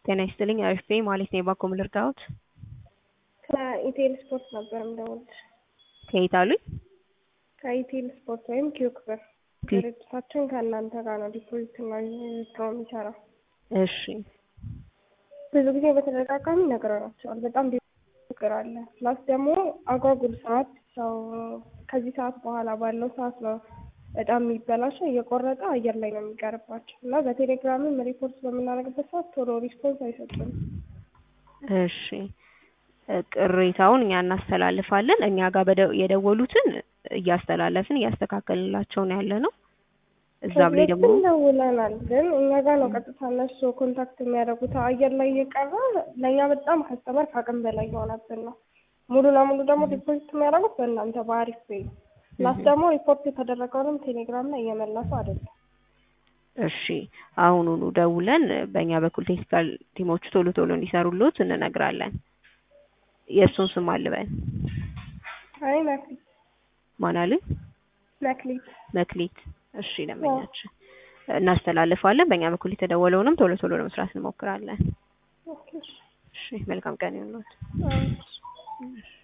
ጤና ይስጥልኝ አሪፍ ነኝ ማለት ነው። የባኮ ምን ልርዳዎት? ከኢቴል ስፖርት ነበር የምደውልልሽ። ከየት አሉኝ? ከኢቴል ስፖርት ወይም ኪዩክ ብር ድርጅታችን ከእናንተ ጋር ነው ዲፖዚት እና ዊዝድሮው የሚሰራው። እሺ ብዙ ጊዜ በተደጋጋሚ ነግረናቸዋል። በጣም ችግር አለ። ፕላስ ደግሞ አጓጉል ሰዓት ሰው ከዚህ ሰዓት በኋላ ባለው ሰዓት ነው በጣም የሚበላሸው እየቆረጠ አየር ላይ ነው የሚቀርባቸው እና በቴሌግራምም ሪፖርት በምናደርግበት ሰዓት ቶሎ ሪስፖንስ አይሰጡም። እሺ ቅሬታውን እኛ እናስተላልፋለን። እኛ ጋር በደ- የደወሉትን እያስተላለፍን እያስተካከልንላቸው ነው ያለ ነው። እዛም ላይ ደግሞ ከዚህ በፊት ደውለናል፣ ግን እኛ ጋር ነው ቀጥታ እነሱ ኮንታክት የሚያደርጉት። አየር ላይ እየቀረ ለእኛ በጣም ከስተመር ከአቅም በላይ የሆነብን ነው። ሙሉ ለሙሉ ደግሞ ዲፖዚት የሚያደርጉት በእናንተ በአሪፍ ፔይ ፕላስ ደግሞ ሪፖርት የተደረገውንም ቴሌግራም ላይ እየመለሱ አይደለም። እሺ አሁኑኑ ደውለን በእኛ በኩል ቴክኒካል ቲሞቹ ቶሎ ቶሎ እንዲሰሩልዎት እንነግራለን። የእሱን ስም አልበን አይ መክሊት ማን አሉኝ? መክሊት መክሊት። እሺ ደንበኛችን እናስተላልፋለን። በእኛ በኩል የተደወለውንም ቶሎ ቶሎ ለመስራት እንሞክራለን። ኦኬ፣ እሺ። እሺ መልካም ቀን ይሁንልዎት። አዎ።